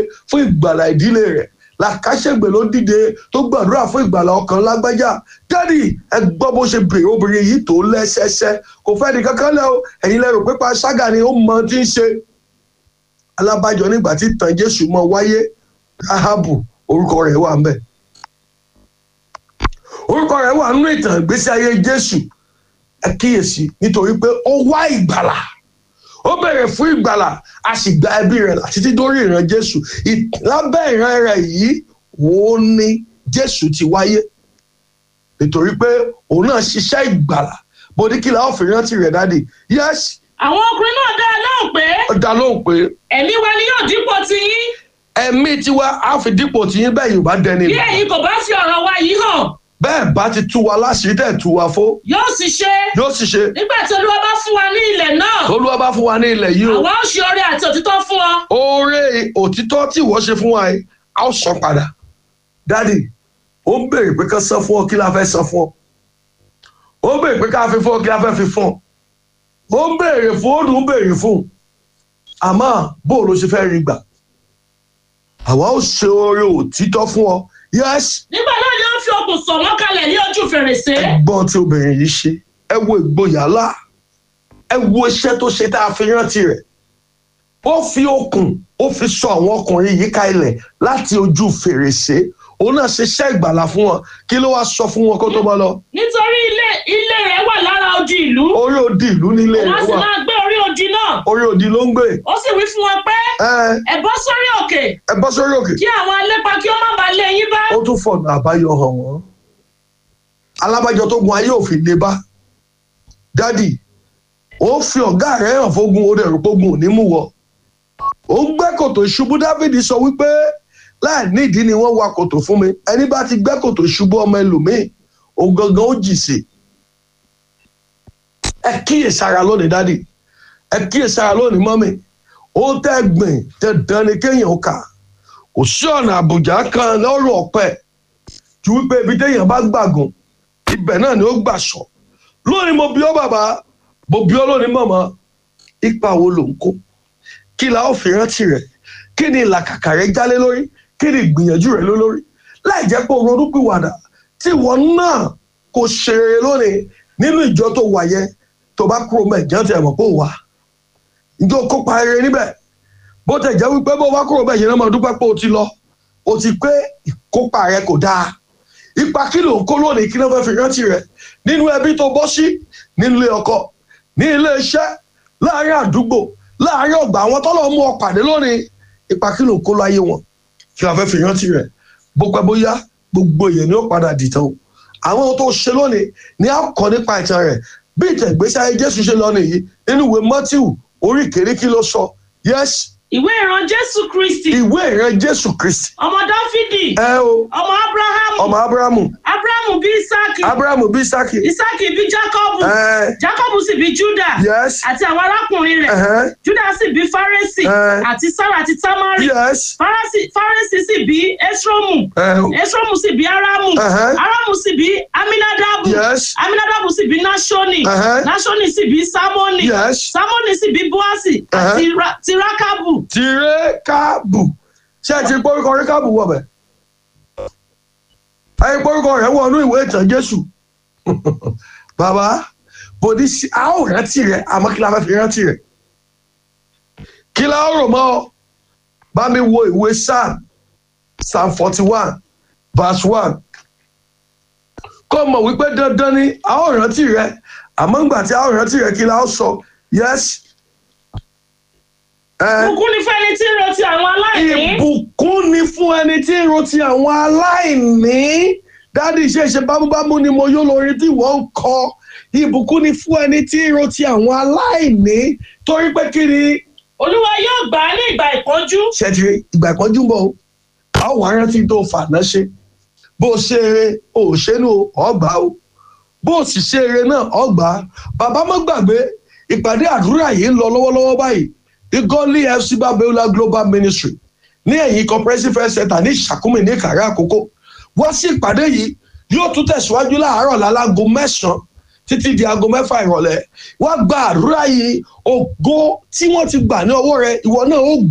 fún ìgbàlà ìdílé rẹ̀ làkàṣègbè ló dìde tó gbàdúrà fún ìgbàlà ọkàn lágbájá dádì ẹ gbọ́ bó ṣe bèrè obìnrin yìí tó lẹ́sẹsẹ kò fẹ́ di kankan lẹ́ o ẹ̀yin lẹ́rù pípa ṣága ni ó mọ tí ń ṣe alábàjọ nígbà tí tàn jésù mọ wáyé ahabu orúkọ rẹ̀ wà ń bẹ̀ orúkọ rẹ̀ wà nínú ìtàn ìgbésí ayé jésù ẹ kíyèsí nítorí pé ó wá ìgbàlà ó bèrè fún ìgbàlà a sì gba ẹbí rẹ̀ là títí dórí ìran jésù Ì- lábẹ́ ìran rẹ̀ yìí òun ni jésù ti wáyé nítorí pé òun náà ṣiṣẹ́ ìgbàlà bó ní kí la ó fi rántí rẹ̀ dáàdì yẹ́sì àwọn ọkùnrin náà dá a lóhùn pé ó dá lóhùn pé ẹ̀mí wa ni yóò dípò tiyín ẹ̀mí tiwa á fi dípò tiyín bẹ́ẹ̀ yóò bá dẹni bí lọ ẹ̀yin kò bá fi ọ̀rọ̀ wa yìí hàn bẹ́ẹ̀ bá ti tú wa láṣìírí tẹ̀ tú wa fó yóò sì ṣe yóò sì ṣe nígbà tí olúwa bá fún wa ní ilẹ̀ náà tolúwa bá fún wa ní ilẹ̀ yìí o àwa ó ṣe oore àti òtítọ́ fún ọ oore òtítọ́ tí ìwọ ṣe fún wa yìí a ó san padà dádì ó ń béèrè pé ká san fún ọ kí la fẹ́ san fún ọ ó ń béèrè pé ká fi fún ọ kí la fẹ́ fi fún ọ ó ń béèrè fún ó dùn ún béèrè fún àmọ́ bó ló ṣe fẹ́ rí gbà àwa ó ṣe oore òtítọ́ fún ọ yẹ́sì nígbà náà ni ó fi okùn sọ̀ wọ́n kalẹ̀ ní ojú fèrèsé ẹ̀gbọ́n tí obìnrin yìí ṣe ẹ wo ìgboyà ńlá ẹ wo iṣẹ́ tó ṣe tá a fi rántí rẹ̀ ó fi okùn ó fi sọ àwọn ọkùnrin yìí ká ilẹ̀ láti ojú fèrèsé òun náà ṣiṣẹ́ ìgbàlà fún wọn kí ló wá sọ fún wọn kó tó bá lọ nítorí ilé ilé rẹ̀ wà lára odi ìlú orí odi ìlú nílé wọ́n rẹ̀ sì wà máa gbé orí odi náà orí odi ló ń gbé ó sì wí fún wọn pé ẹ ẹ bọ́ sórí òkè ẹ bọ́ sórí òkè kí àwọn alépa kí ó má bàa lé yín bá ó tún fọ̀nà àbáyọ hàn wọ́n alábàjọ tó gun ayé òfin lè bá dádì ó fi ọ̀gá rẹ̀ hàn fógun ó dẹ̀ rò pógun ò ní mú wọ ó ń gbẹ́ kòtò ìṣubú dávidi sọ wípé láì nídìí ni wọ́n wa kòtò fún mi ẹni bá ti gbẹ́ kòtò ìṣubú ọmọ ẹlòmíì òun gangan ó jì sí ẹ kíyèsára lónìí dádì ẹ kíyèsára lónìí mọ́mì ó tẹ́ gbìn dandan ni kéèyàn ó kà kò sí ọ̀nà àbùjá kan lọ́rùn ọ̀pẹ ju wípé ibi téèyàn bá gbàgùn ibẹ̀ náà ni ó gbà sọ lónìí mo bí ọ bàbá mo bí ọ lónìí mọ̀mọ́ ipa wo ló ń kó kí la ó fi rántí rẹ̀ kí ni ìlàkàkà rẹ̀ jálé lórí kí ni ìgbìyànjú rẹ̀ lé lórí láì jẹ́ pé o ronúpìwàdà tí ìwọ náà kò ṣe rere lónìí nínú ìjọ tó wà yẹn tó bá kúrò mẹ́jọ tí ẹ mọ̀ pé ó wà ìjọ kópa rere níbẹ̀ bó tẹ̀ jẹ́ wípé bó bá kúrò bẹ́ẹ̀ yẹn náà máa dúpẹ́ pé o ti lọ o ti pé ìkópa rẹ kò dáa ipa kí ló ń kó lónìí kí ló fẹ́ fi rántí rẹ nínú ẹbí tó bọ́ sí nínú ilé ọkọ ní ilé iṣẹ́ láàárín àdúgbò láàárín ọgbà àwọn tọ́lọ̀ mú ọ pàdé lónìí ipa kí ló ń kó láyé wọn kí wọ́n fẹ́ fi rántí rẹ bó pẹ́ bóyá gbogbo èèyàn ni ó padà dìtàn o àwọn ohun tó ṣe lónìí ni a kọ nípa ìtàn rẹ bí ìtàn ìgbésí ayé Jésù ṣe lọ nìyí nínú ìwé Mátíù orí kéré kí ló sọ yẹ́sì ìwé ìran jésù kristi ìwé ìran jésù kristi ọmọ dáfídì ẹ o ọmọ abrahamu ọmọ abrahamu abrahamu bí isaki abrahamu bí isaki isaki bí jacobu ẹ jacobu sì bí juda yes àti àwọn arákùnrin rẹ̀ ẹhẹn juda sì bí faresi Eh. àti sara àti tamari yes faresi faresi sì bí esromu ẹ esromu sì bí aramu ẹhẹn aramu sì bí aminadabu yes aminadabu sì bí nashoni ẹhẹn nashoni sì bí samoni yes samoni sì bí boasi àti Ra- ti rakabu tìrẹ́kàbù ṣé ẹ ti gbórúkọ rékàbù wọ̀ bẹ̀ ẹ gbórúkọ rẹ̀ wọnú ìwé ìtàn jésù bàbá bòdì sí a ó rántí rẹ̀ àmọ́ kí la fẹ́ fi rántí rẹ̀ kí la ó rò mọ́ ọ bá mi wo ìwé psalm psalm forty one verse one kó mọ̀ wípé dandan ni a ó rántí rẹ̀ àmọ́ ńgbà tí a ó rántí rẹ̀ kí la ó sọ yes. Eh, bùkún ni fún ẹni tí ń ro ti àwọn aláìní ìbùkún ni fún ẹni tí ń ro ti àwọn aláìní dádì ṣe ṣe bámúbámú ni mo yó lórí tí wọ́n ń kọ ìbùkún ni fún ẹni tí ń ro ti àwọn aláìní torí pé kí ni olúwa yóò gbà á ní ìgbà ìpọ́njú ṣẹ́tìrì ìgbà ìpọ́njú ń bọ̀ o a ó wá rántí tó fàná ṣe bó o ṣe eré o ò ṣe nù ọgbà o bó o sì ṣe eré náà ọgbà bàbá má gbàgbé ìpàdé àdúrà yìí ń lọ lọ́wọ́lọ́wọ́ báyìí ní gọ́ọ̀lì fc babiola global ministry ní ẹ̀yìn comprehensive health center ní ìṣàkúmì ní ìkàrẹ́ àkókò wá sí ìpàdé yìí yóò tún tẹ̀síwájú láàárọ̀ lálágo mẹ́sàn-án títí di aago mẹ́fà ìrọ̀lẹ́ wá gba àdúrà yìí ògo tí wọ́n ti gbà ní ọwọ́ rẹ ìwọ náà ó